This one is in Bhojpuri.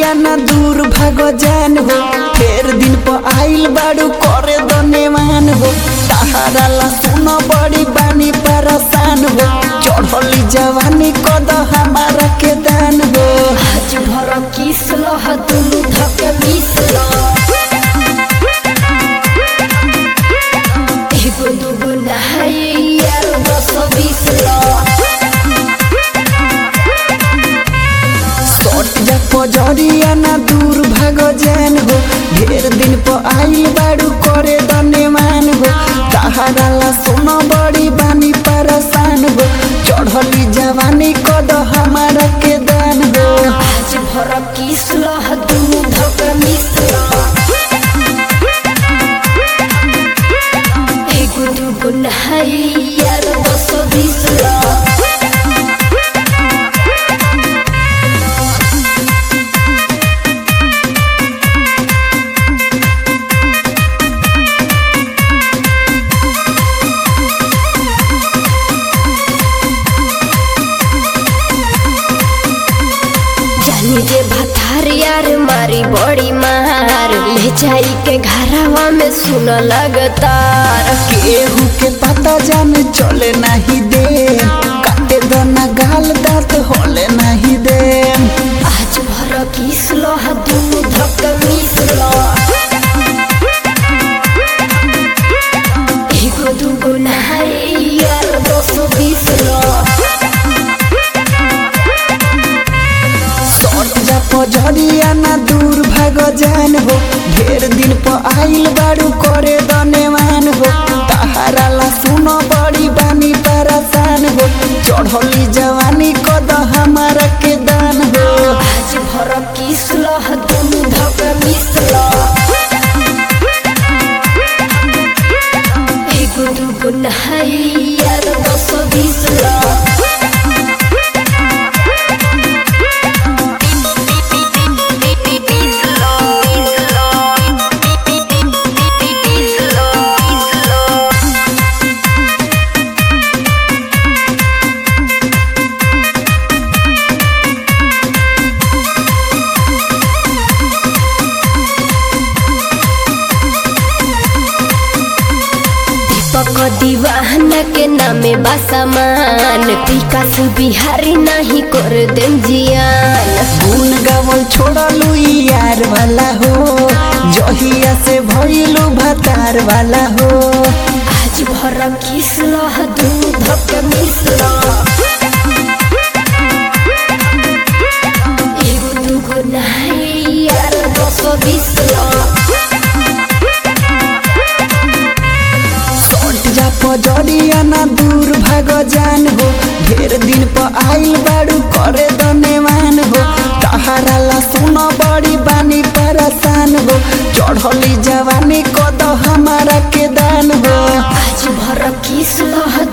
जरिया ना दूर भागो जान हो फेर दिन पर आइल बाड़ू करे दनेवान हो सहारा ला सुनो बड़ी बानी परेशान हो चढ़ली जवानी कद हमारा के दान हो आज भर किस लह दुनु धके मिस एगो दुगो नहाए यार दस बीस सट जा पजरिया ना दूर भागो जान हो ढेर दिन पर आइल बाड़ू करे दनेवान हो सहारा ला सुनो बड़ी बानी परेशान हो चढ़ली जवानी कद हमारा के दान हो आज भर किस लह दुनु धके मिस एगो दुगो नहाए यार दस बीस जानी जे भथार यार मारी बड़ी मार ले जाई के घरवा में सुन लगतार केहू के पता जाने चले नहीं दे काटे दना गाल दांत होले नहीं दे आज भर किस लह दुनु धक मिस एगो दुगो नहाए यार दस बीस सट जा पजरिया ना दूर भागो जान हो ढेर दिन पर आइल बाड़ू करे दनेवान हो तहारा ला सुनो बड़ी बानी परेशान हो चढ़ली जवानी कद हमारा के दान हो आज भर किस लह दुनु धक मिस एगो दुगो नहाए यार दस बीस दीपक दीवाना के नामे बासामान विकास बिहारी नहीं कर देम जियान गुन गावल छोड़लू ई यार वाला हो जहिया से भइलू भतार वाला हो आज भर किस लह दूध के मिश्र एगो दुगो नहाए यार दस बीस सट जा पजरिया ना दूर भागो जान हो ढेर दिन पर आइल बाड़ू करे दनेवान हो तहारा ला सुनो बड़ी बानी परेशान हो चढ़ली जवानी कद हमारा के दान हो आज भर किस लह